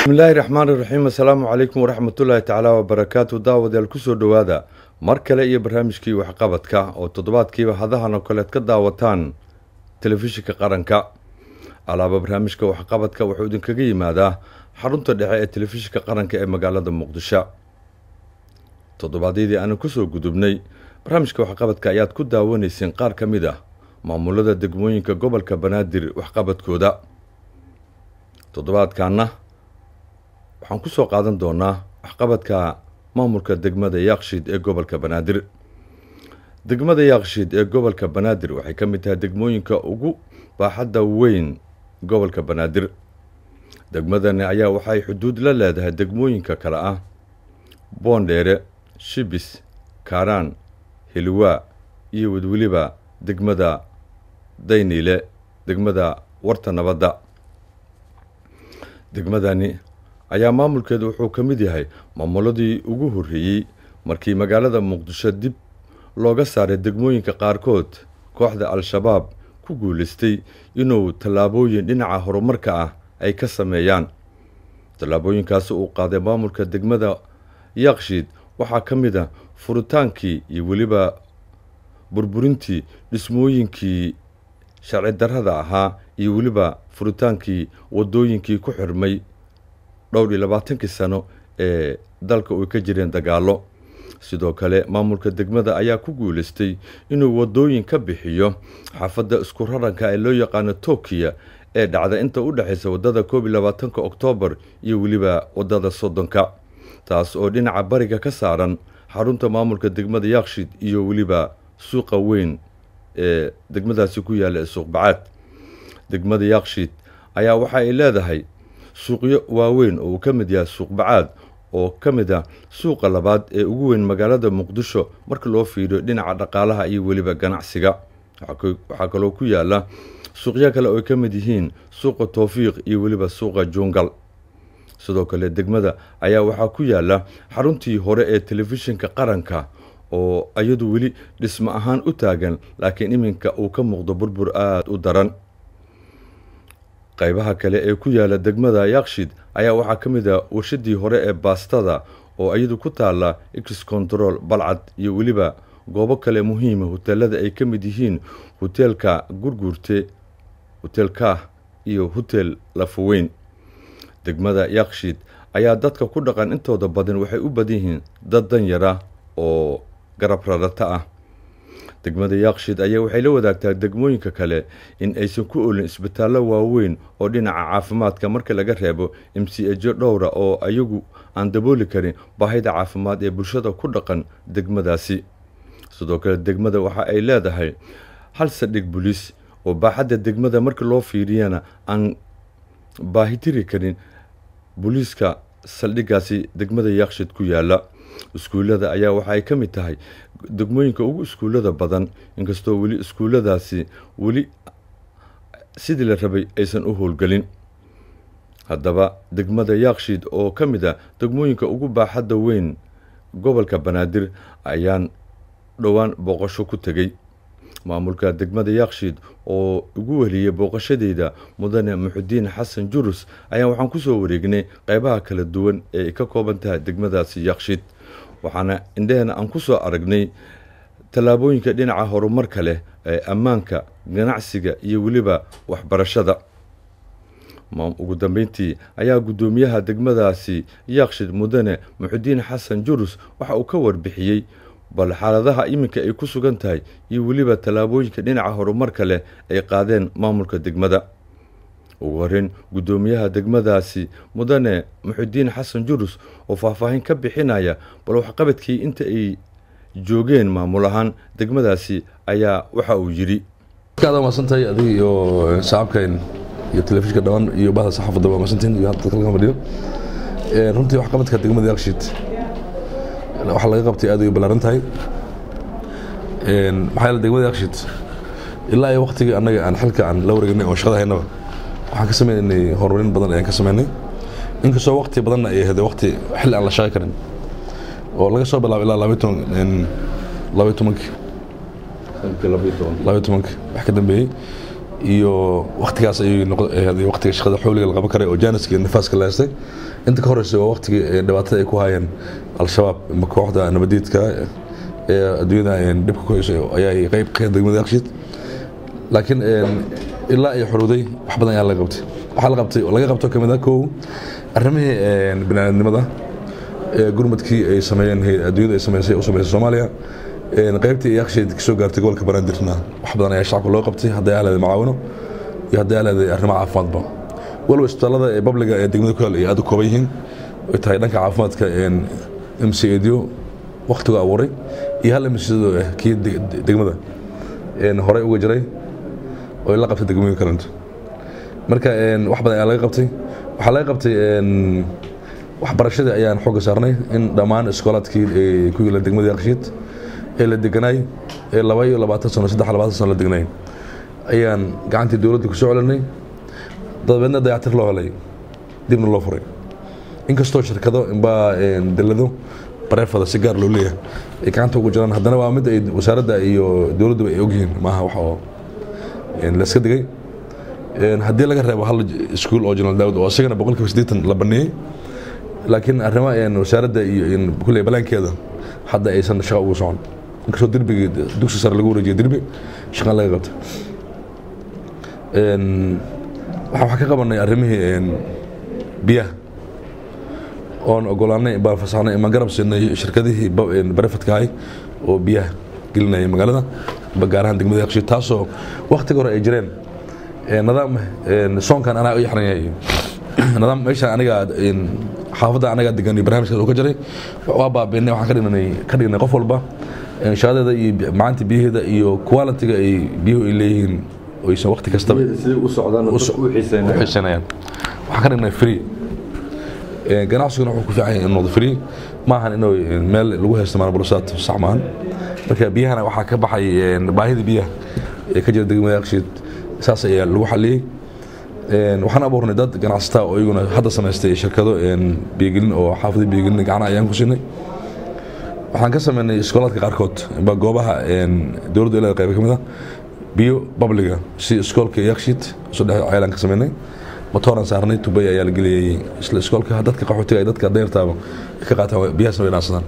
bismillaahi raxmaan iraxiim assalaamu calaykum waraxmatullaahi tacaala wabarakaatu daawadayaal kusoo dhowaada mar kale iyo barnaamijkii waxqabadka oo toddobaadkiiba hadahan oo kaleed ka daawataan telefishinka qaranka alaaba barnaamijka waxqabadka wuxuu idinkaga yimaadaa xarunta dhexe ee telefishinka qaranka ee magaalada muqdisho toddobaadyadii aanu kusoo gudubnay barnaamijka waxqabadka ayaad ku daawanayseen qaar ka mid ah maamulada degmooyinka gobolka banaadir waxqabadkooda toddobaadkaana waxaan ku soo qaadan doonaa waxqabadka maamulka degmada yaaqshiid ee gobolka banaadir degmada yaaqshiid ee gobolka banaadir waxay ka mid tahay degmooyinka ugu baaxadda weyn gobolka banaadir degmadani ayaa waxay xuduud la leedahay degmooyinka kale ah boondheere shibis kaaraan hilwaa iyo wedweliba degmada dayniile degmada warta nabadda degmadani ayaa maamulkeedu wuxuu ka mid yahay maamuladii ugu horreeyey markii magaalada muqdisho dib looga saaray degmooyinka qaarkood kooxda al-shabaab ku guulaystay inuu tallaabooyin dhinaca horumarka ah ay ka sameeyaan tallaabooyinkaasi uu qaaday maamulka degmada yaaqshiid waxaa ka mid ah furitaankii iyo weliba burburintii dhismooyinkii sharci darrada ahaa iyo weliba furitaankii waddooyinkii ku xirmay dhowr iyo labaatankii sano ee dalka ay ka jireen dagaallo sidoo kale maamulka degmada ayaa ku guulaystay inuu waddooyin ka bixiyo xaafadda isku raranka ee loo yaqaano tokiya ee dhacda inta u dhexaysa waddada koob iyo labaatanka oktoobar iyo weliba waddada soddonka taas oo dhinaca bariga ka saaran xarunta maamulka degmada yaaqshiid iyo weliba suuqa weyn ee degmadaasi ku yaalla ee suuqbacaad degmada yaaqshiid ayaa waxa ay leedahay suuqyo waaweyn oo uu ka mid yahay suuqbacaad oo ka mid ah suuqa labaad ee ugu weyn magaalada muqdisho marka loo fiiriyo dhinaca dhaqaalaha iyo weliba ganacsiga waxaa kaloo ku yaala suuqyo kale oo ay ka mid yihiin suuqa towfiiq iyo weliba suuqa juungal sidoo kale degmada ayaa waxaa ku yaala xaruntii hore ee telefishinka qaranka oo iyadu weli dhismo ahaan u taagan laakiin iminka uu ka muuqdo burbur aada u daran qaybaha kale ee ku yaala degmada yaaqshid ayaa waxaa ka mid ah warshadii hore ee baastada oo iyadu ku taalla x control balcad iyo weliba goobo kale muhiima hoteelada ay ka mid yihiin hoteelka gurguurte hotel kaah iyo hotel lafoweyn degmada yaaqshid ayaa dadka ku dhaqan intooda badan waxay u badan yihiin dad danyara oo garab rarata ah degmada yaaqshiid ayaa waxay la wadaagtaa degmooyinka kale in aysan ku olin isbitaallo waaweyn oo dhinaca caafimaadka marka laga reebo m c ejo dhowra oo ayagu aan dabooli karin baahida caafimaad ee bulshada ku dhaqan degmadaasi sidoo kale degmada waxa ay leedahay hal sadhig buliis oo baaxadda degmada marka loo fiiriyana aan baahitiri karin booliiska saldhiggaasi degmada yaaqshiid ku yaalla iskuullada ayaa waxa ay ka mid tahay degmooyinka ugu iskuullada badan inkastoo weli iskuulladaasi weli sidii la rabay aysan u howlgelin haddaba degmada yaaqshiid oo ka mid ah degmooyinka ugu baaxadda weyn gobolka banaadir ayaan dhowaan booqasho ku tegey maamulka degmada yaaqshiid oo ugu weliyey booqashadeyda mudane muxudiin xasan jurus ayaa waxaan kusoo wareegnay qeybaha kala duwan ee ay ka kooban tahay degmadaasi yaaqshiid waxaana indheheena aan ku soo aragnay tallaabooyinka dhinaca horumarka leh ee ammaanka ganacsiga iyo weliba waxbarashada ugu dambeyntii ayaa guddoomiyaha degmadaasi yaaqshiid mudane muxudiin xasan jurus waxa uu ka warbixiyey bal xaaladaha iminka ay ku sugan tahay iyo weliba tallaabooyinka dhinaca horumarka leh ay qaadeen maamulka degmada ugu horeyn guddoomiyaha degmadaasi mudane muxudiin xasan jurus oo faahfaahin ka bixinaya bal waxqabadkii inta ay joogeen maamul ahaan degmadaasi ayaa waxa uu yidhi aad maasantahay adiga iyo shacabkan iyo telefishinka dhammaan iyo bahda saxaafadda waa maasantiin iyo hadda kalkan fadhiyo runtii waxqabadka degmada yaaqshiid waxaa laga qabtay aad ay u ballaaran tahay maxaa yeele degmada yaaqshiid ilaa iyo waqtigii annaga aan xilka aan la wareegnay oo shaqada haynaba waxaan ka sameynay horumarin badan ayaan ka sameynay inkastoo waqti badanna ay ahayd waqti xilli aan la shaqay karin oo laga soo bilaabo ilaa labayo tobankii labayo tobankii wax ka dambeeyey iyo waktigaas ayay noqday waktiga shaqada xawliga la qaban karay oo jaaniska iyo nifaaska la heystay inta ka horeysa waa waktigii dhibaatada ay ku hayeen al-shabaab ama kooxda nabadiidka ee adduunyada dhibka ku hayso ayaa qayb ka degmada yakshiid laakiin ilaa ay xuruuday wax badan ayaa laga qabtay waxaa la qabtay laga qabto kamid ah kow arrimihii biniaadnimada gurmadkii ay sameeyeen adduunyada ay sameysay u sameysay soomaaliya qaybtii yakshiid kasoo gaartay gobolka banaadirna wax badan ayaa shacabka loo qabtay hadday ahleeday macaawino iyo hadday ahleeday arrimo caafimaadba waliba isbitaalada ee babliga ee degmada ku yaal ay aad u kooban yihiin ay tahay dhanka caafimaadka m c edio waktigu abuuray iyo hal mcdo ah kii degmada horey uga jiray oo la qabtay degmooyin kalento marka wax badan ayaa laga qabtay waxaa laga qabtay waxbarashadii ayaan xooga saarnay in dhammaan iskoolaadkii ku yaala degmada yakshiid ee la deganaay ee laba iyo labaatan sano saddex labaatan sano la degnaay ayaan gacantii dowladda ku soo celinay dabeedna dayactir loo helay dibna loo furay inkastoo shirkado inbaa dalado bareefada si gaar loo leeyahay ay gacanta ugu jiraan haddana waa mid ay wasaaradda iyo dowladduba ay ogyihiin maaha wax oo la iska digay haddii laga reebo hal iskuul oo general daawud oo isagana boqolkiiba siddeetan la baneeyey laakiin arrimo wasaaradda iyo kulley balaankeeda hadda aysan shaqa ugu socon inkastoo derbigii dugsi sare lagu wareejiyay derbi shaqan laga qabta waxaan wax ka qabanay arrimihii biyaha oon ogolaanay baan fasaxnay imaan garab siinay shirkadihii barefadka ahay oo biyaha gelinaya magaalada gaar ahaan degmada yakshiid taasoo waktiga hore ay jireen nidaam soonkan anaa u yaxranyay nidaam meesha aniga xaafadda anagaa degan iyo barnaamijkaas uu ka jiray waa baabiinay waxaan ka dhignay ka dhignay qof walba shaqadeeda iyo macaanta biyaheeda iyo quality-ga ay biyuhu ay leeyihiin oysan wakti kastaba siday u socdaan oo dadku u xiiseynayaan xiisanayaan waxaan ka dhignay free ganacsiguna wuxuu ku fiican yahay in noqdo free maahan inuu meel lagu haysto maanbulusaad sax maahan marka biyahana waxaa ka baxay baahida biyaha ee ka jira degmada yakshiid saas ayaa lagu xaliyey waxaan abuurnay dad ganacsataa oo iyaguna hadda samaystay shirkado biyogelin oo xaafada biyogelin gacana ayaan ku siinay waxaan ka sameynay iskoolaadka qaarkood ba goobaha dowladdu ilaa qayba ka mid ah biyo babliga si iskoolka yakshiid isu dhex ceelaan ka sameynay motooran saarnay tubay ayaa la geliyey isla iskoolka dadka qaxootiga dadka deyrtaaba ka qaataan biyahaasna way dhaansadaan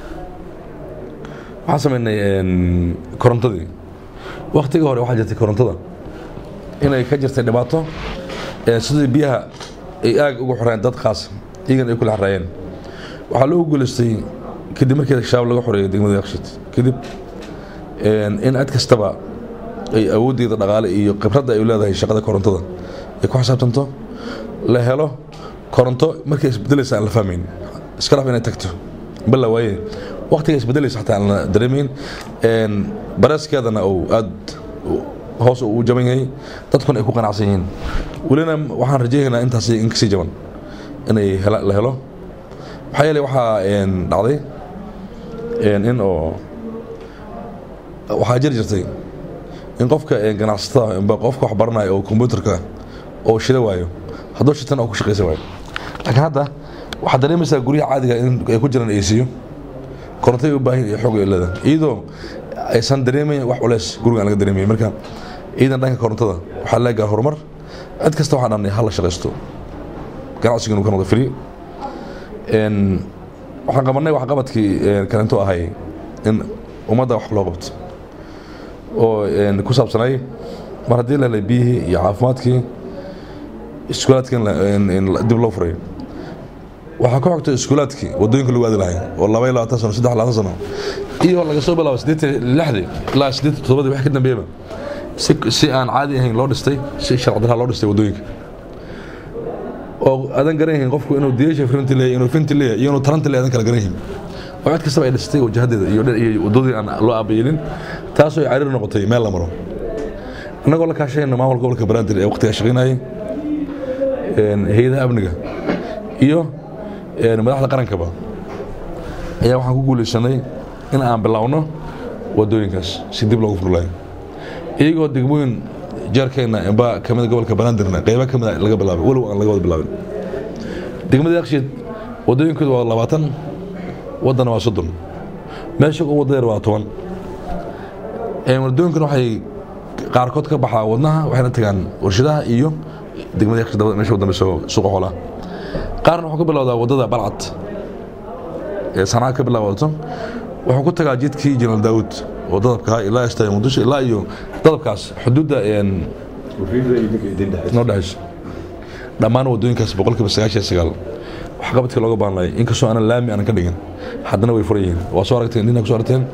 waxaan sameynay korontadii waktigii hore waxaa jirtay korontada inay ka jirtay dhibaato sidii biyaha ay aag ugu xoreen dad khaas iyagan ay kula xaraayeen waxaa loo guulaystay kadib markii shabaab laga xoreeyay degmada yakshiid kadib in cid kastaba ay awooddeeda dhaqaale iyo khibradda ay leedahay shaqada korontada ay ku xisaabtanto la helo koronto markay isbedelaysa aan la fahmayn iska dhaf inay tagto balla waaye waqtiga isbedelaysa xataa aan la dareemayn bareeskeedana uu aad hoos uu jaban yahay dadkuna ay ku qanacsan yihiin welina waxaan rajaynaynaa intaas in kasii jaban inay la helo maxaa yeelay waxaa dhacday in oo waxaa jiri jirtay in qofka ganacsatada amba qofka wax baranaya oo kombyuutarka oo shida waayo hadduu shitana oo ku shaqaysan waayo laakiin hadda waxaad dareemaysaa guryaha caadiga in ay ku jiraan aysiyo korontay u baahin iyo xoog ay leedahay iyadoo aysan dareemayn wax culeys guriga aan laga dareemayn marka ciidan dhanka korontada waxaa leegaa horumar cid kasta waxaan dhanay hal la shaqaysto ganacsiga inuu ka noqdo free waxaan qabanay waxqabadkii kalento ahay in ummadda wax loo qabto oo ku saabsanay mar haddii la helay biyihii iyo caafimaadkii iskuulaadkii dib loo furay waxaa ku xogtay iskuulaadkii wadooyinka lagu aadi lahay oo laba iyo labaatan sano saddex labaatan sano iyo laga soo bilaabo siddeetan lixdii ilaa siddeetan toddobadii wax ka dambeeyaba si si aan caadi ahayn loo dhistay si sharci darraa loo dhistay wadooyinka oo adan garan yihiin qofku inuu diyasha frinti leeyahay inuu finti leeyahay iyo inuu taranti leeyahay adan kala garan yihiin oo cid kastaba ay dhistay wajahadeeda iyo iyo wadadii aan loo aabayeelin taasoo ay cariir noqotay meel la maro annagoo la kaashayna maamulka gobolka banaadir ee waqtiga shaqaynayay hay-adaha amniga iyo madaxda qarankaba ayaa waxaan ku guulaysanay in aan bilowno wadooyinkaas si dib loogu furlayo iyagoo degmooyin jeerkeenna inba kamida gobolka banaadirna qeyba kamida laga bilaabay walow aan laga wada bilaabin degmada yakshiid wadooyinkooda waa labaatan waddana waa soddon meesha ugu wadadeer waa toban wadooyinkan waxay qaarkood ka baxaa wadnaha waxayna tagaan warshadaha iyo degmada yakshiid dabada meesha u dambeyso suuqa xoolaha qaarna wuxuu ka bilowdaa waddada balcad ee sanaa ka bilaabato wuxuu ku tagaa jidkii jenaraal daawud oo dadabka ilaa istaaga muqdisho ilaa iyo dadabkaas xuduudda noo dhexayso dhammaan waddooyinkaas boqolkiiba sagaashan sagaal waxqabadkii looga baahnay inkastoo aanan laami aanan ka dhigin haddana way furan yihiin waa soo aragteen dina ku soo aragteen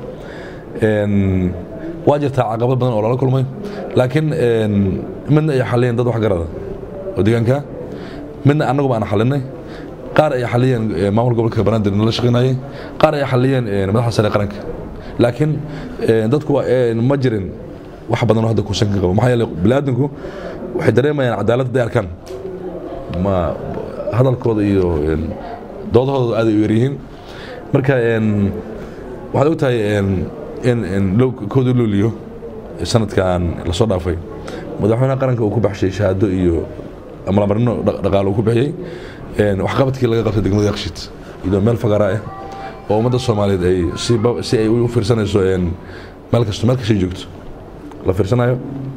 waa jirtaa caqabad badan oo lala kulmay laakiin midna ay xaliyeen dad waxgarada oo deegaanka midna annaguba aan xalinay qaar ay xaliyeen maamul gobolka banaadir nala shaqaynayay qaar ay xaliyeen madaxda sare qaranka laakiin dadku ma jirin wax badan oo hadda kuusan ka qabo maxaa yeelay biniaadanku waxay dareemayaan cadaalad hadday arkaan ma hadalkooda iyo doodahooda aad ay u yaryihiin marka waxaad og tahay in kooda looliyo sanadkan lasoo dhaafay madaxweynaha qaranka uu ku baxshay shahaado iyo amalamarino dhaqaale uu ku bixiyey waxqabadkii laga qabtay degmada yakshiid iyadoo meel fagara ah oo ummadda soomaaliyeed ay si ay u fiirsanayso meel kasto meel kastay joogto la fiirsanayo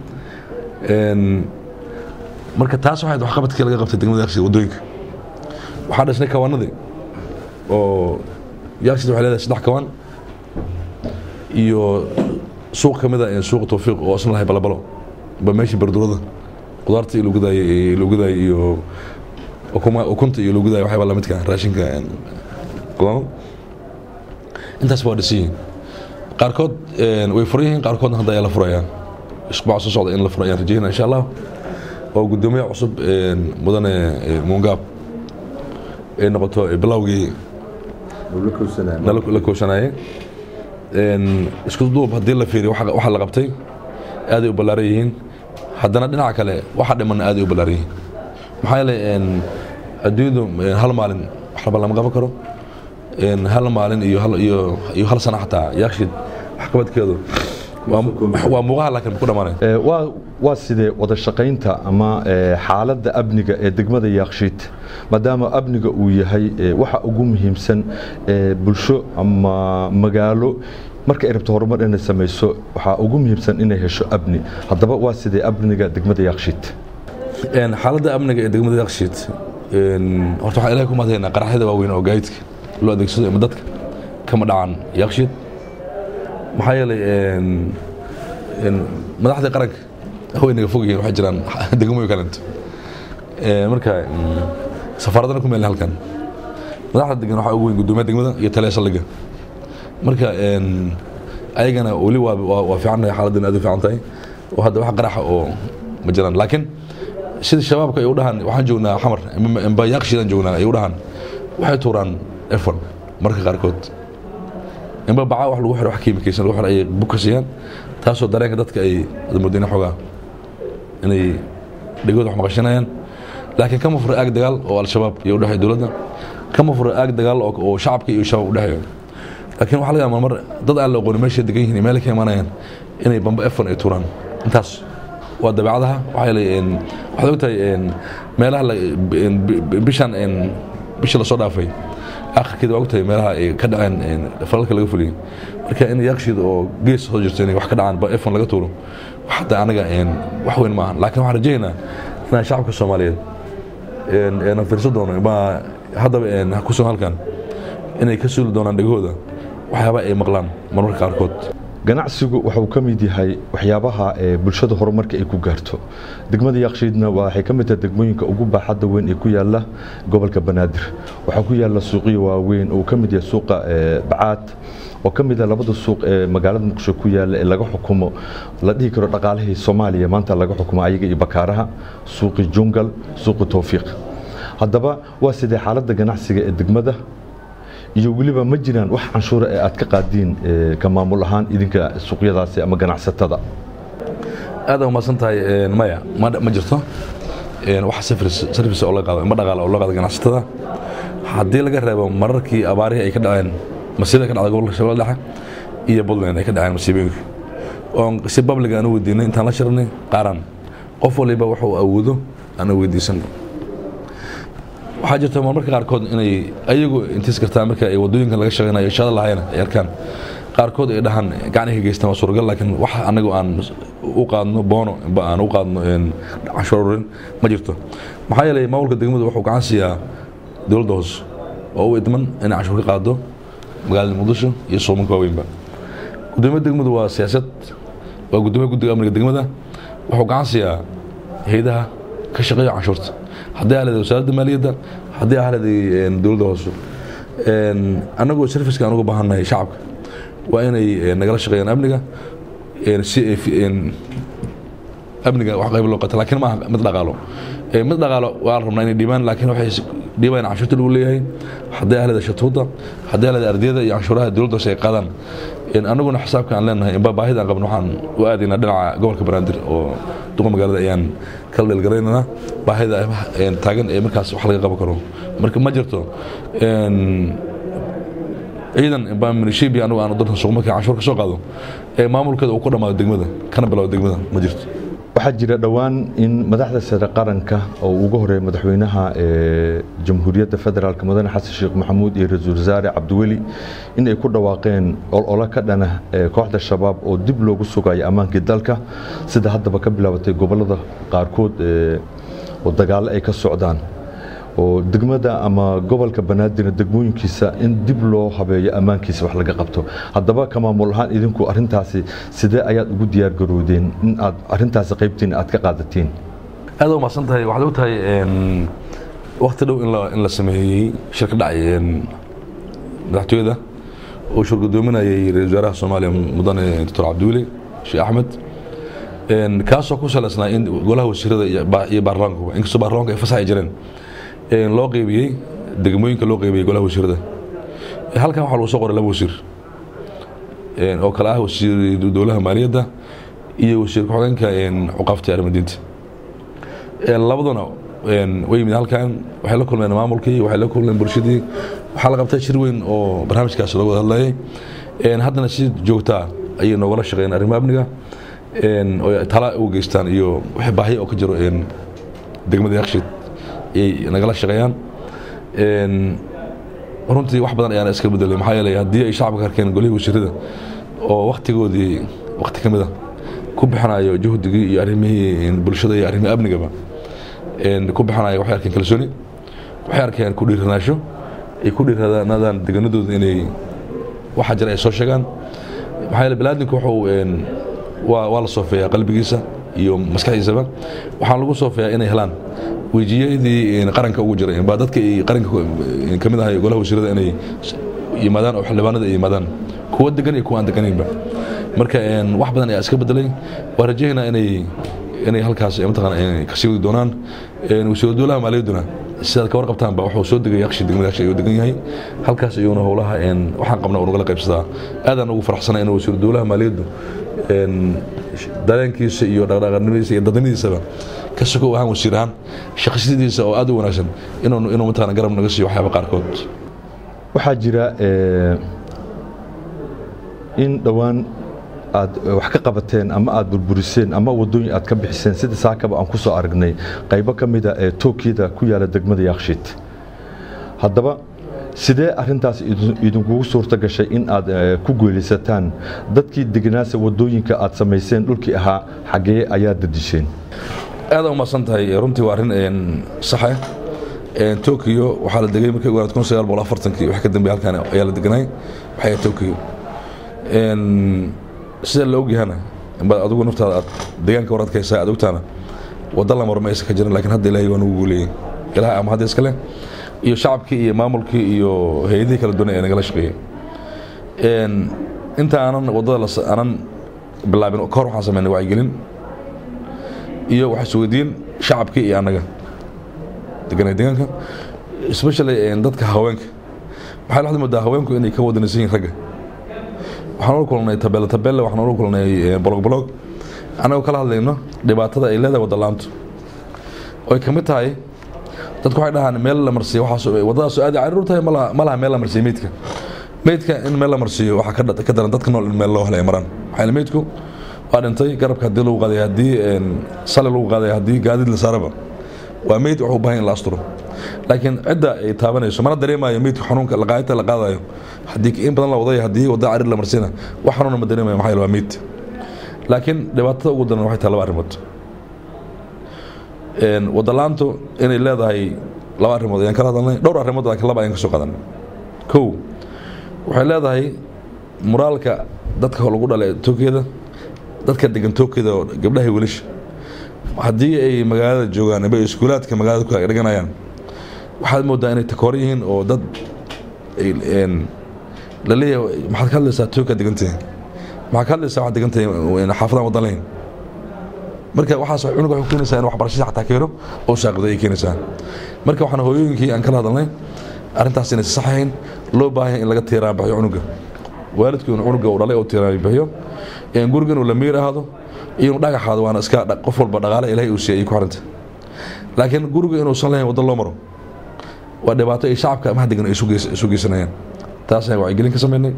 marka taas waxayd waxqabadkii laga qabtay degmada yakshiid waddooyinka waxaa dhisnay kawaanadii oo yakshiid waxay leedahay saddex kawaan iyo suuq ka mid a suuqa tawfiiq oo isna lahay balabalo ba meeshii bardurada qudaarta iyo lugadaay lugadaay iyo ukunta iyo lugadaay waxyaaba lamidka raashinka qudaamada intaas waa dhisan yihiin qaarkood way furan yihiin qaarkoodna hadda ayaa la furayaa isbuuca soo socda in la furo ayaan rajayna insha allah oo guddoomiye cusub mudane muungaab ay noqoto bilowgii la kooshanaaye isku duub haddii la fiiriyo waxa la qabtay aaday u ballaaran yihiin haddana dhinaca kale waxa dhimanna aaday u ballaaran yihiin maxaa yeelay adduunyadu hal maalin waxba lama qaban karo hal maalin iyo iyo hal sana xataa yaakshid waxqabadkeedu waa muuqaha laakiin ku dhamaanay waa sidee wada shaqaynta ama xaaladda amniga ee degmada yaakshiid maadaama amniga uu yahay waxa ugu muhiimsan bulsho ama magaalo marka ay rabto horumar inay samayso waxaa ugu muhiimsan inay hesho amni haddaba waa sidee amniga degmada yaakshiid xaaladda amniga ee degmada yaakshiid horta waxaan ilahay ku mahadhaynaa qaraxyada waaweyn oo gaadiidka loo adeegsado ama dadka kama dhacan yaakshiid maxaa yeelay madaxdii qaranka haweynaga fog yihiin waxay jiraan degmooyin kalento marka safaaradana ku meelna halkan madaxda degan waxaa ugu weyn guddoomiyaha degmada iyo taliya saldhigga marka ayagana weli waa fiicannahay xaaladdan aad u fiican tahay oo hadda wax qaraxa oo ma jiraan laakiin sida shabaabka ay u dhahaan waxaan joognaa xamar imba yaaqshiidaan joognaa ay u dhahaan waxay tuuraan efon marka qaarkood imba bacaa wax lagu xiro wax kiimikaysan lagu xiro ay buka siiyaan taasoo dareenka dadka ay mudina xoogaa inay dhegooda wax maqashanayaan laakiin kama fura aag dagaal oo al-shabaab iyo udhexeeya dowladda kama fura aag dagaal oo shacabka iyo shabaab udhexeeyo laakiin waxaa laga yaabaa mar dad aan la aqoonin meeshay degan yihiin meelay ka imanayaan inay bamba efon ay tuuraan intaas waa dabeecadaha waxaa yeelay waxaad ogtahay meelaha bishan bisha lasoo dhaafay akhirkeeda waa ogtahay meelaha ay ka dhaceen falalka laga fuliyey marka in yakshiid oo gees soo jirto inay wax ka dhacaan ba efon laga tuuro xataa anaga wax weyn maahan laakiin waxaan rajaynaynaa inaan shacabka soomaaliyeed na fiirsan doono ma haddaba kusugan halkan inay ka suuli doonaan dhegahooda waxyaaba ay maqlaan marmarka qaarkood ganacsigu wuxuu ka mid yahay waxyaabaha ee bulshada horumarka ay ku gaarto degmada yakshiidna waxay ka mid tahay degmooyinka ugu baaxadda weyn ee ku yaala gobolka banaadir waxaa ku yaala suuqyo waaweyn oo ka mid yahay suuqa bacaad oo ka mid ah labada suuq ee magaalada muqdisho ku yaala ee laga xukumo la dhihi karo dhaqaalihii soomaaliya maanta laga xukumo ayaga iyo bakaaraha suuqi jungal suuqi towfiiq haddaba waa sidee xaaladda ganacsiga ee degmada iyo weliba ma jiraan wax canshuura ee aad ka qaadiin ka maamul ahaan idinka suuqyadaasi ama ganacsatada aad umaasan tahay maya ma jirto wax sarfis oo laga qaado ma dhaqaala oo loo qaado ganacsatada haddii laga reebo mararkii abaarihii ay ka dhaceen masiibada ka dhacda gobolka shabeelle dhexe iyo puntland ay ka dhaceen masiibooyinka oon si babliga aan u weydiinay intaan la shirnay qaaraan qof waliba wuxuu awoodo aan weydiisanay waxaa jirta marmarka qaarkood inay ayagu intiis kartaa marka ay wadooyinkan laga shaqeynayo shada lahayna ay arkaan qaarkood ay dhahaan gacanay ka geystaan waa suuragal laakiin wax anagu aan u qaadno boono ba aan u qaadno canshuur ururin ma jirto maxaa yeelay maamulka degmadu wuxuu gacan siiyaa dowladda hoose oo u idman inay canshuur ka qaado magaalada muqdisho iyo soomanka waaweynba gudoomiya degmadu waa siyaasad waa gudoomiya guddiga amniga degmada wuxuu gacan siiyaa hay-adaha ka shaqeeya canshuurta haddii ahleeda wasaaradda maaliyadda haddii ahleeday dowladda hoose annagoo serviceka aan uga baahannahay shacabka waa inay nagala shaqeeyaan amniga si amniga wax qayb loo qata laakiin ma aha mid dhaqaalo mid dhaqaalo waa la rabnaa inay dhiibaan laakiin waxay dhiibayaan canshuurta lagu leeyahay haddii ahleeda shatuuda haddii ahleeda ardiyada iyo canshuuraha dowladda hoose ay qaadaan annaguna xisaabka aan leenahay inba baahida aan qabno waxaan u aadaynaa dhinaca gobolka banaadir oo duqa magaalada ayaan kala dheelgaraynanaa baahida taagan ee markaas wax laga qaban karo marka ma jirto ciidan inba minishibi anigu aan dalka suuq markii canshuur ka soo qaado ee maamulkeeda uu ku dhammaado degmada kana bilaabo degmada ma jirto waxaa jira dhowaan in madaxda sare qaranka oo ugu horeeya madaxweynaha jamhuuriyadda federaalk mudane xasan sheekh maxamuud iyo ra-iisul wasaare cabdiweli in ay ku dhawaaqeen olole ka dhana kooxda shabaab oo dib loogu sugayo ammaankii dalka sida haddaba ka bilaabatay gobolada qaarkood oo dagaallo ay ka socdaan oo degmada ama gobolka banaadirna degmooyinkiisa in dib loo habeeyo ammaankiisa wax laga qabto haddaba ka maamul ahaan idinku arintaasi sidee ayaad ugu diyaargaroodeen in aad arintaasi qaybtiin aad ka qaadatiin aad u mahadsan tahay waxaad og tahay wakti dhow in la sameeyey shir ka dhacay madaxtooyada oo shir gudoominayay ra-isul wasaaraha soomaaliya mudane doctor cabdiweli sheekh axmed kaasoo ku salaysnaa in golaha wasiirada iyo baarlamaankuba inkastoo baarlamaanka ay fasax ay jireen loo qeybiyey degmooyinka loo qeybiyey golaha wasiirada halkan waxaa lagu soo qoray laba wasiir oo kale ah wasiir dowlaha maaliyadda iyo wasiir ku-xigeenka cuqaafta arrimaddiinta labaduna way yimid halkan waxay la kulmeen maamulkii waxay la kulmeen bulshadii waxaa la qabtay shir weyn oo barnaamijkaas looga wada hadlayay haddana si joogtaa ayay noogala shaqeeyeen arrimaha amniga oo tala u geystaan iyo wixii baahiya oo ka jiro degmada yakshiid ayay nagala shaqeeyaan runtii wax badan ayaana iska bedelay maxaa yeelay haddii ay shacabka arkeen golihii wasiirada oo waktigoodii wakti ka mid a ku bixinayo juhdigii iyo arrimihii bulshada iyo arrimihii amnigaba ku bixinayo waxay arkeen kalsooni waxay arkeen ku dhiiranaasho ay ku dhiiranaadaan deganadooda inay waxa jira ay soo sheegaan maxaa yeele balaadinku wuxuu waa waa la soofeeyaa qalbigiisa iyo maskaxdiisaba waxaan lagu soofeeyaa inay helaan wejiyadii qaranka ugu jiray baa dadka qaranka ka mid ahay golaha wasiirada inay yimaadaan oo xildhibaanada ay yimaadaan kuwa degan iyo kuwa aan deganaynba marka wax badan ayaa iska bedelay waa rajaynaa inay inay halkaas mataqaana kasii wadi doonaan wasiiru dowlaha maaliyadduna sidaad ka warqabtaanba wuxuu soo degay yakshi degmada yakshi ayuu degan yahay halkaas ayuuna howlaha waxaan qabna uu nagala qaybsadaa aadaan ugu faraxsanay inuu wasiiru dowlaha maaliyaddu dareenkiisa iyo dhaqdhaqaaqnimadiisa iyo dadnimadiisaba ka sokow ahaan wasiir ahaan shaqasidiisa oo aad u wanaagsan inuu inuu mataqaana garab naga siiyo waxyaaba qaarkood waxaa jira in dhowaan aad wax ka qabateen ama aad burburiseen ama wadooyin aad ka bixiseen sida saakaba aan ku soo aragnay qaybo ka mida ee tookiyada ku yaala degmada yakshiid haddaba sidee arintaas idinkugu suurta gashay in aad ku geelisataan dadkii deganaasa wadooyinka aad samayseen dhulkii ahaa xaggee ayaa dadisheen aad u mahadsan tahay runtii waa arrin saxe tokiyo waxaa la degay markii ugu kun sagaal boqol afartankii wax ka dambeey halkan ayaa la deganay waxay tokiyo sida la ogyahana baad adigu naftaada aad deegaanka war adkaysaa aad ogtaana wadda la marma aysan ka jirin laakiin hadda ilaahay waa nagu guuleeyey ilahay ama hadda iskale iyo shacabkii iyo maamulkii iyo hay-adihii kala duwan ee nagala shaqeeyey inta aanan waddada aanan bilaabin kahor waxaan sameynay wacyigelin iyo waxaa isweydiin shacabkii iyo annaga deganay deegaanka especially dadka haweenka waxaa la moodaa haweenku inay ka wadanaysan yihin ragga waxaan ula kulnay tabeele tabeele waxaan ula kulnay bolog bolog annagoo kala hadlayno dhibaatada ay leedahay wadalaantu oy ka mid tahay dadku waxay dhahaan meel la marsiiyo waxaas waddadaas aad cariir tahay ma laha meel la marsiiyo meydka meydka in meel la marsiiyo waxaa ka daran dadka nool in meel loo helay maraan maxaa meydku waa dhintay garabka haddii lagu qaaday haddii sali lagu qaaday haddii gaadiid la saaraba waa meyd wuxuu u baahan in la asturo laakiin cidda ay taabanayso mana dareemayo meydka xanuunka laqaayinta la qaadayo haddii in badan la waday haddii wadda carir la marsiina wax xanuuna ma dareemayo maxaa yeele waa meyd laakiin dhibaatada ugu daran waxay tahay laba arrimood wadalaantu inay leedahay laba arrimood ayaan kala hadalnay dhowr arrimood laakiin laba ayaan ka soo qaadanay kow waxay leedahay muraalka dadka lagu dhalay tookiyada dadka degan tookiyada oo gabdhaha iyo wiilasha haddii ay magaalada joogaan aba iskuulaadka magaalada ku dhiganayaan waxaad moodaa inay takoor yihiin oo dad la leeyahay maxaad ka hadlaysaa tookiya degantahay maxaad ka hadlaysaa waxaad degantahay xaafadaan wadan lahayn marka waxaas cunuga waxay keenaysaa in waxbarashada xataa keeno oo saaqido ay keenaysaa marka waxaan hooyooyinkii aan kala hadalnay arrintaas inay saxahayn loo baahan in laga tiiraan bixiyo cunuga waalidku inuu cunuga uu dhalay oo tiiraan bixiyo guriga inuu la miir ahaado iyo inuu dhagaxaado waana iska qof walba dhaqaale ilaahay uu siiyay ku xiranta laakiin guriga inuusan lahayn waddo loo maro waa dhibaato ay shacabka amaha degan ay isu geysanayaan taasaan wacyigelin ka sameynay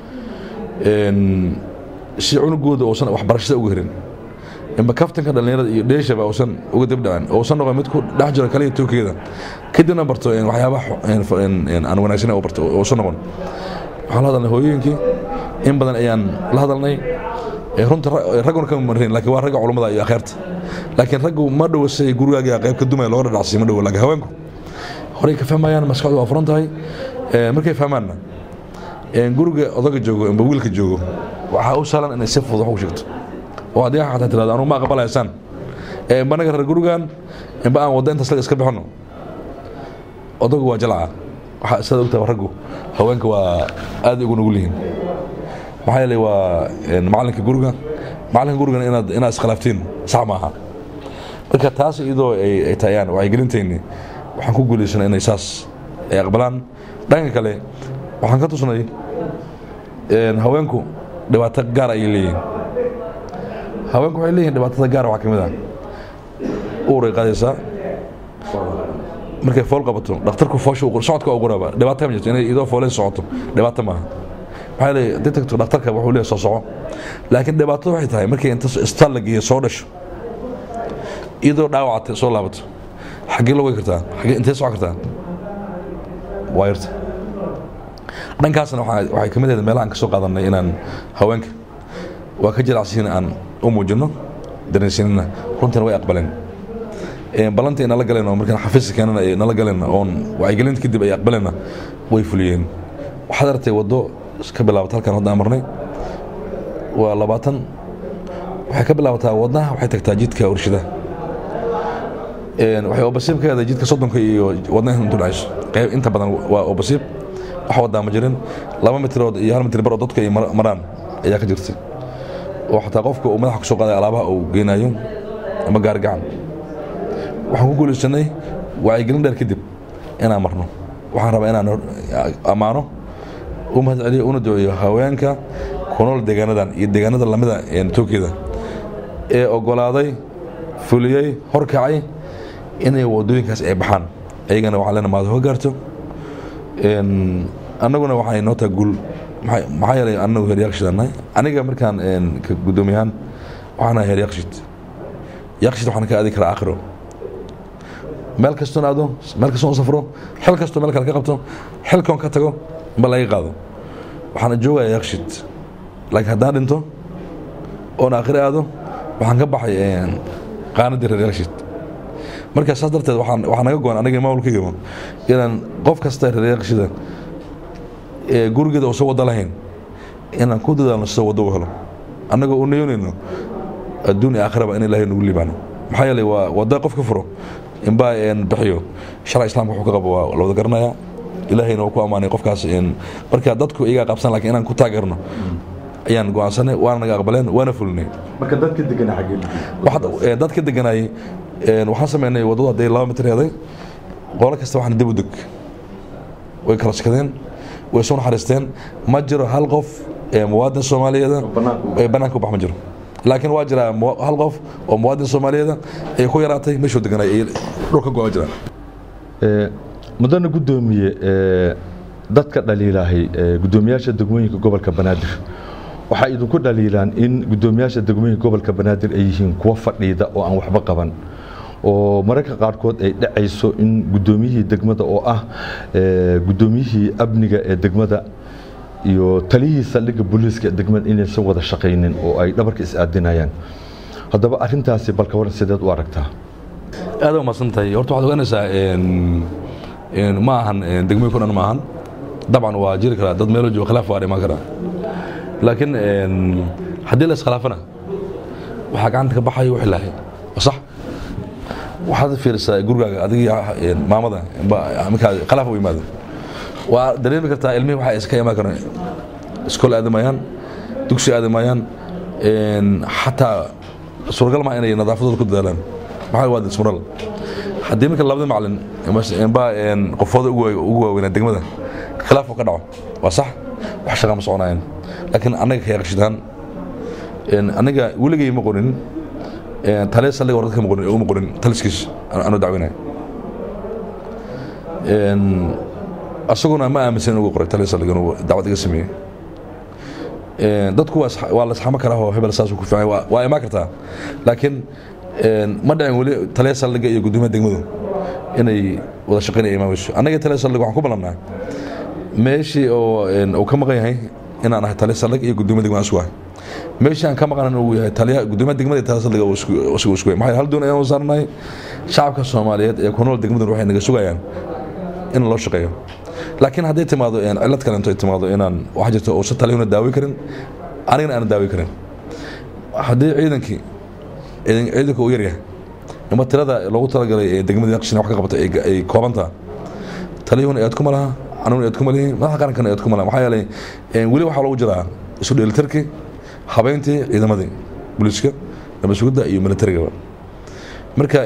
si cunugooda uusan waxbarashada uga herin imba kaftanka dhallinyarada iyo dheeshaba uusan uga dibdhacin uusan noqon mid ku dhex jiro kaliya tookiyada kadibna barto waxyaabaha aan wanaagsan u barto uusan noqon waxaan la hadalnay hooyooyinkii in badan ayaan la hadalnay runta ragguna kama marin laakiin waa ragga culummada iyo akheerta laakiin raggu ma dhowo say gurigaaga qayb ka dumaya looga dhadhacsiy ma dhowo laakiin haweenku horey ka fahmayaan maskaxdu waa furan tahay markay fahmaanna guriga odaga joogo imba wiilka joogo waxaa u sahlan inay si fudud wax u sheegto oo haddii xataa tirahdo anugu ma aqbalaysaan imba naga reer gurigan imba aan wadda intaas laga iska bixino odagu waa jalca waxaa sidaad ogtahay raggu haweenka waa aad ugu nugul yihiin maxaa yeelay waa macalinka guriga macalinka gurigana inaad inaad iskhilaaftiin sax maaha marka taas iyadoo ay tahayaan wacyigelintayni waxaan ku guulaysanay inay saas ay aqbalaan dhanka kale waxaan ka tusnay haweenku dhibaato gaar ayay leeyihiin haweenku waxay leeyihin dhibaatada gaar waxaa ka mid ah uuray qaadaysaa markay fool qabato dhakhtarku foosha socodka ugu raba dhibaato ma jirto inay idoo fooleen socoto dhibaato maaha maxaa yeelay haddii tagto dhakhtarka wuxuu leeyahay soo soco laakiin dhibaato waxay tahay markay inta isbitaal la geeyo soo dhasho iyadoo dhaawacata soo laabato xaggee loo wegi kartaa xaggee intee socon kartaa waa yarta dhankaasna waxay ka mid ahayd meelaha aan ka soo qaadanay inaan haweenka waa ka jilacsiin aan u muujinno dareensiinina runtiina way aqbaleen ballantii ay nala galeen oo markaan xafiiska keenana ay nala galeen oon wacyigelinta kadib ay aqbaleenna way fuliyeen waxaad aragtay waddo ka bilaabata halkaan hadda aan marnay waa labaatan waxay ka bilaabataa wadnaha waxay tagtaa jidka urshida waxay obasiib ka heeday jidka soddonka iyo wadnaha intu dhacayso qayb inta badan waa obasiib wax wadaa ma jirin laba mitrood iyo hal mitr bar oo dadku ay maraan ayaa ka jirtay oo xataa qofka uu madaxa kusoo qaaday alaabaha uu geynayo ama gaari gacan waxaan ku guulaysanay wacyigelin dheer kadib inaan marno waxaan rabaa inaan ammaano u mahad celiyo una duceeyo haweenka ku nool deegaanadan iyo deegaanada lamida tookiyada ee ogolaaday fuliyey horkacay inay wadooyinkaas ay baxaan ayagana waxaan leena maad hoga gaarto annaguna waxay noo taha guul maxaa yeelay annagu heer yaaqshidanahay aniga markaan guddoomiyahaan waxaan ahay heer yaaqshid yaaqshid waxaan ka aadi karaa aakhiro meel kastoon aado meel kastoon u safro xil kastoo meel kale ka qabto xilkoon ka tago ma laga qaado waxaan joogaya yaaqshid laakiin haddaan dhinto oon aakhiro aado waxaan ka baxay qaanadii reer yaaqshid marka saas darteed waxaa naga go-an aniga maamulkaygama inaan qof kasta reer yaaqshida ee gurigeeda uusan waddo lahayn inaan ku dadaalno sida waddo u helo annagoo u nayoonayno adduun iyo aakhiraba in ilaahay nagu liibaano maxaa yeelay waa wadda qof ka furo inbaa bixiyo sharca islaamka wuxuu ka qabo waa la wada garanaya ilaahayna waa ku ammaanay qofkaas marka dadku iyagaa qabsan lakiin inaan ku taageerno ayaan go-aansanay waana naga aqbaleen waana fulinay marka dadka degana xaggee dad ka deganayay waxaan sameynay waddadu hadday laba mitir heeday qolo kasta waxaan dib u deg way kala shakadeen way soo naxariisteen ma jiro hal qof muwaadin soomaaliyeeda ee bannaanka u bax ma jiro laakiin waa jira hal qof oo muwaadin soomaaliyeeda ay ku yaraatay meeshuu deganay ay dhulka go-a jiraan mudana guddoomiye dadka dhaliilaahay guddoomiyaasha degmooyinka gobolka banaadir waxaa idinku dhaliilaan in guddoomiyaasha degmooyinka gobolka banaadir ay yihiin kuwa fadhiida oo aan waxba qaban oo mararka qaarkood ay dhacayso in guddoomiyihii degmada oo ah guddoomiyihii amniga ee degmada iyo taliyihii saldhigga booliiska degmada inaysan wada shaqaynin oo ay dhabarka is-aadinayaan haddaba arintaasi balka waran sideed u aragtaa aad umaasan tahay horta waxaad ogaanaysaa ma ahan degmooyinka o dhan ma ahan dabcan waa jiri karaa dad meelo jooga khilaaf waa imaan karaa laakiin haddii la iskhilaafana waxaa gacanta ka baxayo wixii lahay waa sax waxaad fiirisaa gurigaaga adigii maamada markaa khilaaf u yimaado waa dareemi kartaa ilmihii waxa iska imaan karaan iskool aadamayaan dugsi aadamayaan xataa suuragal ma inay nadaafadooda ku dadaalaan maxaa waa dismural haddii marka labadii macalin baa qofooda ugu waaweynaa degmada khilaaf ka dhaco waa sax wax shaqa ma soconayaan laakiin annaga ka yaqshidaan aniga weligay ma qorin taliya saldhiga hore dadka ma qorin uma qorin taliskiis anuu dacwinaya asaguna ma aaminsan in ugu qoray taliya saldhiga inuu dacwad iga sameeyey dadku waa la isxamo karaa oo hebel saasuu ku fiican waa imaan kartaa laakiin ma dhicin weli taliya saldhiga iyo gudoomiyaha degmadu inay wada shaqaynaya imaamayso annaga taliya saldhiga waxaan ku ballanaa meeshii oo uu ka maqan yahay inaan ahay taliya saldhig iyo gudoomiya degmada isku ahay meeshii aan ka maqan uu yahay taliya gudoomiyaha degmada iyo taliya saldhiga isagu isku yahay maxaa hal doon ayaan saarnahay shacabka soomaaliyeed ee ku nool degmadan waxay naga sugayaan in loo shaqeeyo laakiin hadday timaado cilad kale intoy timaado inaan waxa jirto uusan taliyuna daawi karin anigana aanan daawi karin haddii ciidankii ciidanka uu yaryahay ama tirada loogu talagalay ee degmada yaqshin wax ka qabata ay koobantaa taliyuhuna eed kuma laha aniguna eed kuma lihin madaxa qarankana eed kuma laha maxaa yeelay weli waxaa loogu jiraa isu dheelitirkii habeyntii ciidamadii booliiska nabasugidda iyo militarigaba marka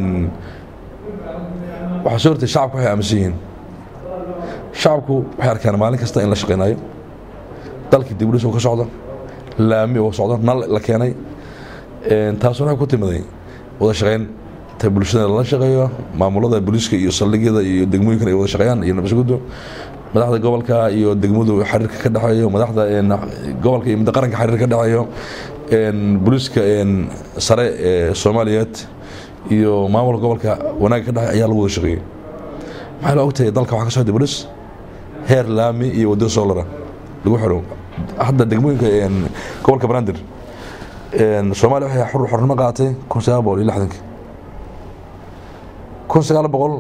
waxaa soo hortay shacabku waxay aaminsan yihiin shacabku waxay arkaan maalin kasta in la shaqaynayo dalkii dibudhis ka socdo laami uu socdo nal la keenay taasuna waxay ku timiday wada shaqayn ta bulshada lala shaqeeyo maamulada booliiska iyo saldhigyada iyo degmooyinkan ay wada shaqeeyaan iyo nabasguddo madaxda gobolka iyo degmadu xiriirka ka dhexeeyo madaxda gobolka iyo midda qaranka xiriir ka dhexeeyo booliiska sare ee soomaaliyeed iyo maamulka gobolka wanaagga ka dhexeey ayaa lagu wada shaqeeyey maxaa la ogtahay dalka waxaa ka socda bolis heer laami iyo waddo soolara lagu xiro hadda degmooyinka gobolka banaadir soomaaliya waxay xur xornimo qaadatay kun sagaal boqol iyo lixdankii kun sagaal boqol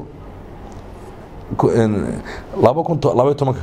laba kun labaiyo tobanka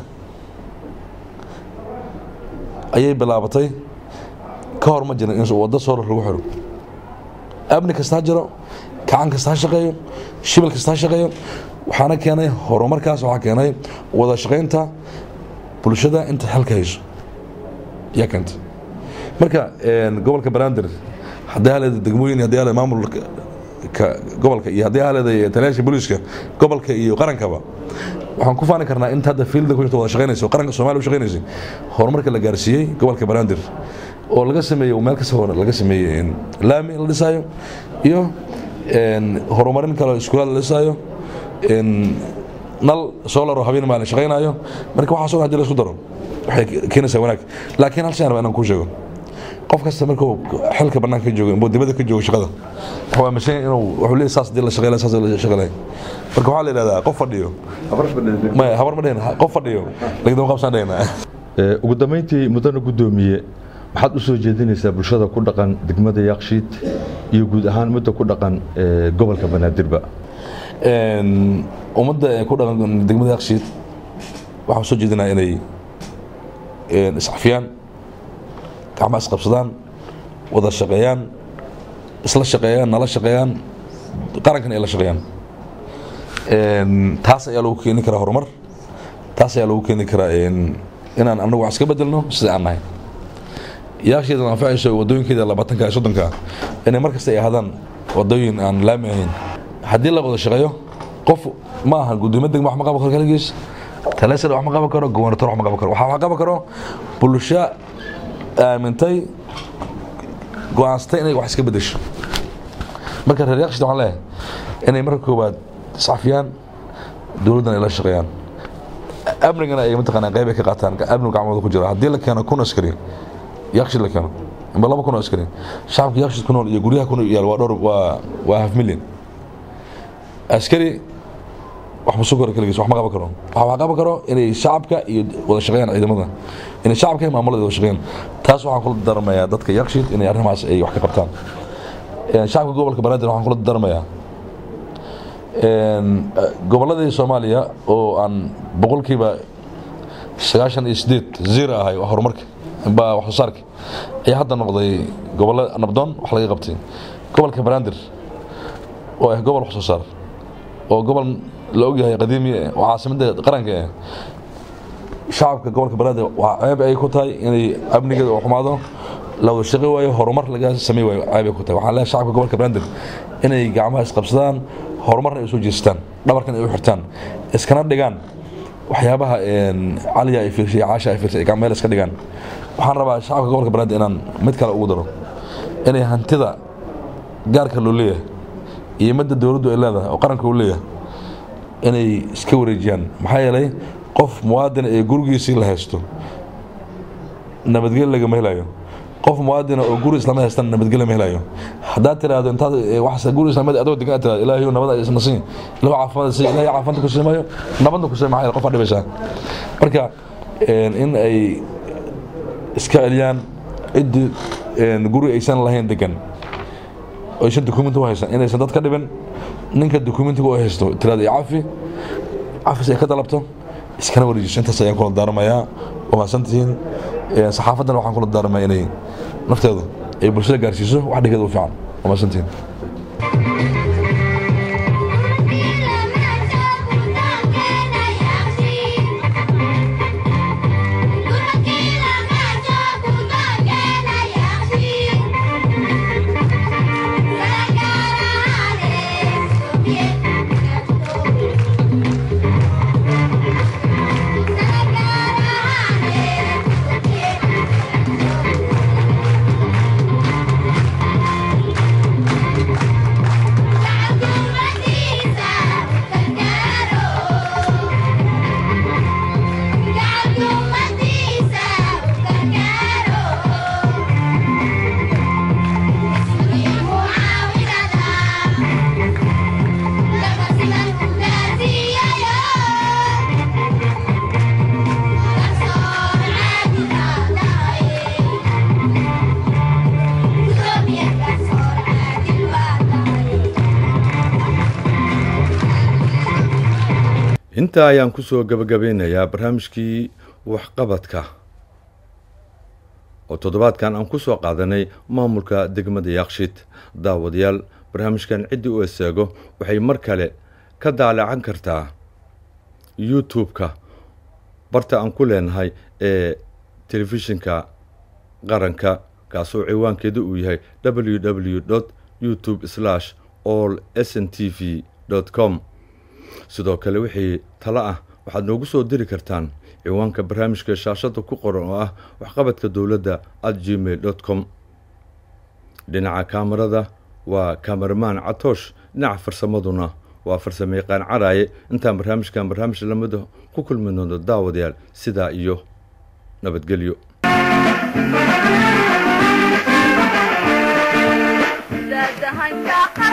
ayay bilaabatay ka hor ma jirin in waddo soolar lagu xiro amni kasta ha jiro kacan kasta ha shaqeeyo shibil kasta ha shaqeeyo waxaana keenay horumarkaas waxaa keenay wada shaqaynta bulshada inta xalka hayso yaa keentay marka gobolka banaadir haddii haleeda degmooyin haddii haleeda maamulka gobolka iyo haddii haleeda taliyaasha booliiska gobolka iyo qarankaba waxaan ku faani karnaa inta hadda fiilda ku jirta wada shaqaynaysa qaranka soomaaliya u shaqaynaysay horumarka la gaarsiiyey gobolka banaadir oo laga sameeyey meel kasta laga sameeyey laami la dhisaayo iyo horumarin kale iskuulaad la dhisaayo nal soolaro habeen maalin shaqaynaayo marka waxaas oo hadii la isku daro waxay keenaysaa wanaag laakiin hal shay aan inaan kuu sheego qof kasta markuu xilka bannaanka ka joogo dibadda ka joogo shaqada wuxuu aaminsan yahay inuu wuxuu leeyahay saas hadii la shaqeeyo saas la shaqeeyo marka waxaa la yidhahdaa qof fadhiyo maya habar ma dhehna qof fadhiyo lagdama qabsaan dhehnaa ugu dambeyntii mudana guddoomiye maxaad u soo jeedinaysaa bulshada ku dhaqan degmada yakshiid iyo guud ahaan midda ku dhaqan gobolka banaadirba ummadda ku dhaqan degmada yakshiid waxaan soo jeedinaa inay iscafiyaan gacma isqabsadaan wada shaqeeyaan isla shaqeeyaan nala shaqeeyaan qarankana ay la shaqeeyaan taas ayaa lagu keeni karaa horumar taas ayaa lagu keeni karaa inaan anagu wax iska bedelno sida aan nahay yaasheeda anfacayso wadooyinkeeda labaatanka iyo soddonka inay mar kasta ay ahaadaan wadooyin aan laami ahayn haddii la wada shaqeeyo qof ma aha gudoomiye degma wax ma qaban karo kaligiis taleesar wax ma qaban karo gobernator wax ma qaban karo waxaa wax qaban karo bulsho aamintay go-aansatay inay wax iska bedesho marka reer yakshiid waxaan leeyahay inay marka koowaad iscafiyaan dowladdana ay la shaqeeyaan amnigana ay mataqaanaa qayb ay ka qaataan amnigu gacmooda ku jira haddii la keeno kun askari yakshiid la keeno amba laba kun oo askari shacabka yakshiid ku nool iyo guryaha ku yaal waa dhowr waa waa half million askari wax ma soo kora kaligiis wax ma qaban karo waxa wax qaban karo inay shacabka iyo wada shaqeeyaan ciidamada inay shacabka iyo maamulada wada shaqeeyaan taas waxaan kula daramayaa dadka yakshiid inay arrimahaas ay wax ka qabtaan shacabka gobolka banaadir waxaan kula daramayaa gobolladii soomaaliya oo aan boqolkiiba sagaashan iyo sideed zero ahay waa horumarka baa wax soo saarka ayaa hadda noqday gobollo nabdoon wax laga qabtay gobolka banaadir oo ah gobol wax soo saar oo gobol la ogyahay qadiimi oo caasimadda qaranka ah shacabka gobolka banaadir waa ceeb ay ku tahay inay amnigeeda oo xumaado la wada shaqi waayo horumar laga samey waayo ceeb ay ku tahay waxaan leeyahay shacabka gobolka banaadir inay gacmaha isqabsadaan horumarna ay soo jeestaan dhabarkan ay u xirtaan iskana dhigaan waxyaabaha caliya ay fiirsay caasha ay fiirsay meel iska dhigaan waxaan rabaa shacabka gobolka banaadir inaan mid kale ugu daro inay hantida gaarka loo leeyahay iyo midda dowladdu ay leedahay oo qaranka uu leeyahay inay iska wareejiyaan maxaa yeelay qof muwaadina ee gurigiisii la haysto nabadgel lagama helayo qof muwaadina oo guri islaamad haystan nabadgel lama helayo haddaad tiraahdo intaad wax guri islaamad adoo degan aad tiraahdo ilaahay nabada isna siin ilaahu caafimaad siin ilaahay caafimaadka ku siimayo nabadna ku siimayo maxaa qof aad dhibaysaa marka in ay iska celiyaan ciddii guri aysan lahayn degan aysan dukumenti u haysan inaysan dad ka dhibin ninka dukumentiga u haysto tirada cafi cafis ay ka dalabto iskana wareejiso intaas ayaan kula daaramayaa waa mahadsantihiin saxaafaddana waxaan kula daaramaya inay nafteedu ay bulshada gaarsiiso wax dhigeeda u fiican waa mahadsantihiin intaa ayaan ku soo gabagabeynayaa barnaamijkii waxqabadka oo toddobaadkan aan ku soo qaadanay maamulka degmada yaaqshid daawadayaal barnaamijkan ciddii u eseego waxay mar kale ka daalacan kartaa youtube-ka barta aan ku leenahay ee telefishinka qaranka kaasoo ciwaankeedu uu yahay w w dot youtube slash all s n t v dot com sidoo kale wixii talo ah waxaad noogu soo diri kartaan ciwaanka barnaamijka shaashadda ku qoran oo ah waxqabadka dowladda at gmail dot com dhinaca kaamarada waa kameramaan catoosh dhinaca farsamaduna waa farsamo yaqaan caraaye intaan barnaamijkan barnaamij lamida ku kulmi doono daawadayaal sidaa iyo nabadgelyo dahanka